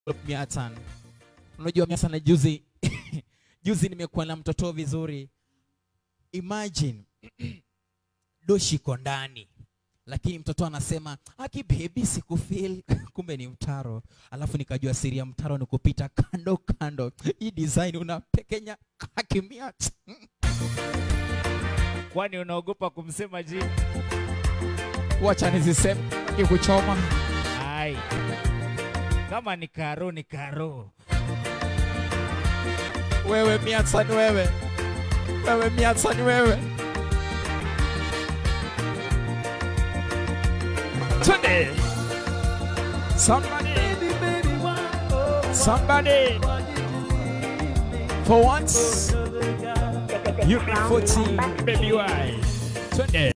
Miatan. Unajua Miatan, juzi juzi nimekuwa na mtoto vizuri. Imagine doshi iko ndani lakini mtoto anasema aki baby sikufeel kumbe ni mtaro alafu nikajua siri ya mtaro ni kupita kando kando hii design unapekenya kakimia Kwani unaogopa kumsema jina? wacha niziseme ikuchoma Ai, kama ni karo ni karo. wewe miatsani wewe wewe miatsani wewe Twende. somebody somebody for once You be 14, baby why? Twende.